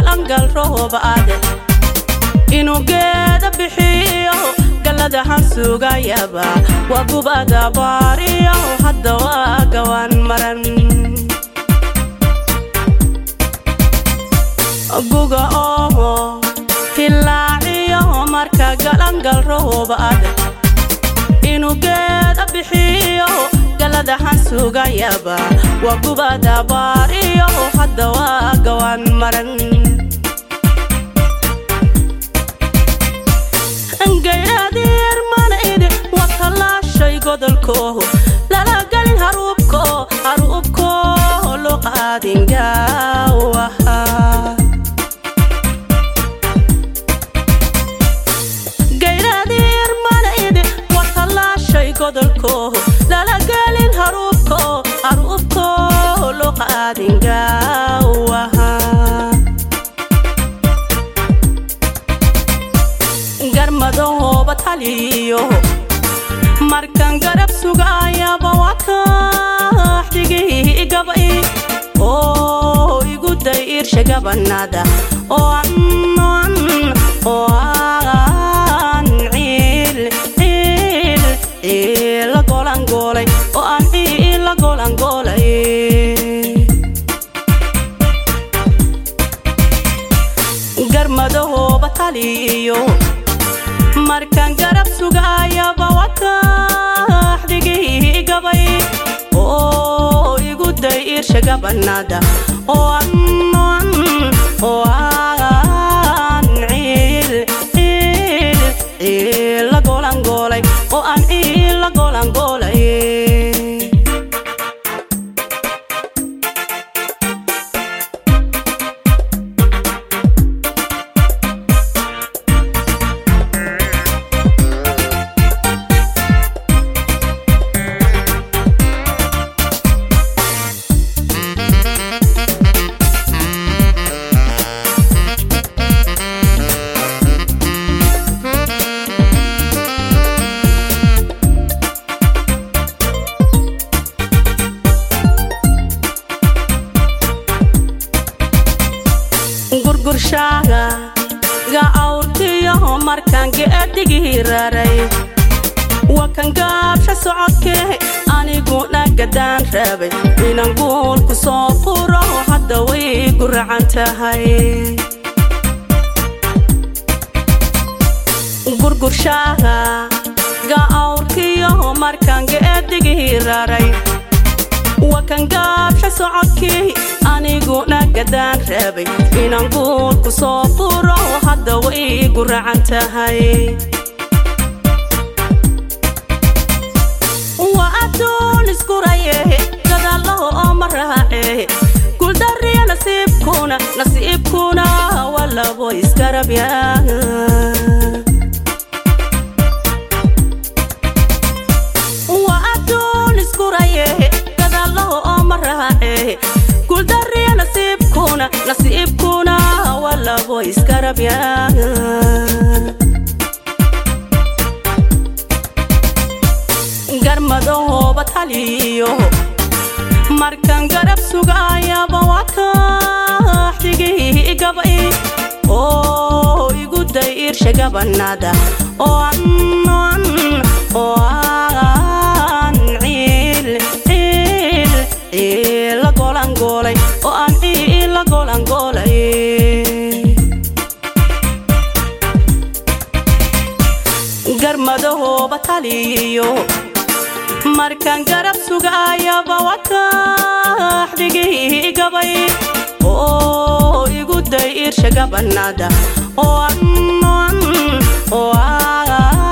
galangal roob ade inuu geeda bixiyo galladahan sugayaba waa gubada baariyo hadda waa gawaan maran guga oo hilaaciyo marka galangal roob ade inuu geeda bixiyo galladahan sugayaba waa gubada baariyo hadda waa gawaan maran gaydhaadiir manayde waa tallaashay godolkooho lala gelin haruubko haruubko loo qaadin gaawaha gaydhaadiir manayde waa tallaashay godolkooho lala gelin haruubko haruubko loo qaadin gaawaha garmadahooba taliyo markan garab sugaayaba waa kaaxdigii gabay oo igu day iirsha gabanada oo aan oo aan ciil ciil ciila golangoolay oo aan ciila golangoolay garmadahooba taliyo markan garab sugaayaba waa kaaxdigii gabay oo igu day iirsha gabanada oo aan oo aan ciil ciil ciila golangoolay oo aan ciila golangoolay gurgurshaaga ga awrtiyo markaan geedigii raray waa kan gaabsha socodkee aniguna gadaan rabay inaan guulku soo furo hadda way guracan tahay gurgurshaaga ga awrtiyo markaan geedigii raray waa kan gaabsha socodkii aniguna gadaan rabay inaan guulku soo furo hadda way guracan tahay waa adduun iskuraye gadaalaho oo ma raace guldariya nasiibkuna nasiibkuna waa labo iskarabya waa adduun iskuraye gadaalaho oo ma raace guldariya nasiibkuna nasiibkuna waa labo iskarabya garmadahooba taliyo markan garab sugaayaba waa kaaxdigii gabay oo igu day iirsha gabanada oo aan oo aan ciil ciil ciila golangoolay oo aan ciila golangoolay garmadahooba taliyo markan garab sugaayaba waa kaaxdigii gabay oo igu day iirsha gabanada oo aan oo aan